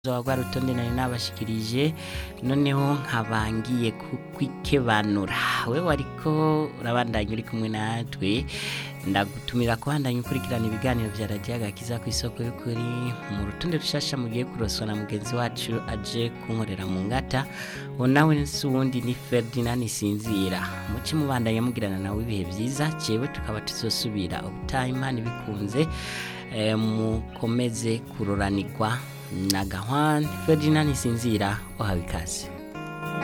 rwa rutonde nari nabashikirije noneho nkabangiye kukwikebanura wewe wariko urabandanya uri kumwe natwe ndagutumira kubandanya ukurikirana ibiganiro vya radiyo agakiza ku isoko y'ukuri mu rutonde rushasha mugiye kuroswa na mugenzi wacu aje kunkorera mu ngata uwo nawe si uwundi ni ferdinand sinzira muce mubandanya mugirana nawe ibihe vyiza jewe tukaba tuzosubira ubutaha imana ibikunze eh, mukomeze kuroranirwa na gahwan ferdinand sinzira uhawe ikaze